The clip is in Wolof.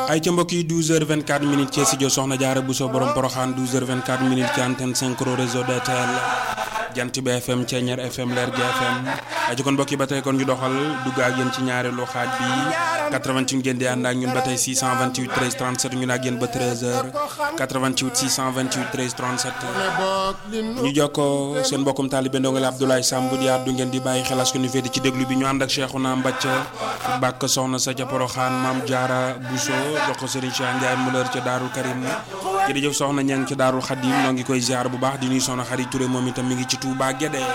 ay ca mbokk yi 12h24 minutes ci studio Soxna Jaara Bousso borom Poroxaan 12h24 minutes ci antenne synchro réseau DTL jant bi FM Ceeñeer FM Leer gi FM ay ci kon mbokk yi ba tey kon ñu doxal dugg ak yéen ci ñaareelu xaaj bi 88 ngeen di ànd ak ñun ba tey 628 13 37 ñu ak yéen ba 13h 88 628 13 37 ñu jokkoo seen mbokkum taalibe ndongo la Abdoulaye Samb di àddu ngeen di bàyyi xel askan wi féete ci déglu bi ñu ànd ak Cheikhouna Mbacke bàkk soxna sa ca Poroxaan Maam Jaara Bousso jox ko Serigne Cheikh Ndiaye Muleur ca Daarul Karim jërëjëf soxna ña ngi ci Daarul Xadim ñoo ngi koy ziar bu baax di nuyu soxna Xarit Touré moom itam mi ngi ci Touba Guédé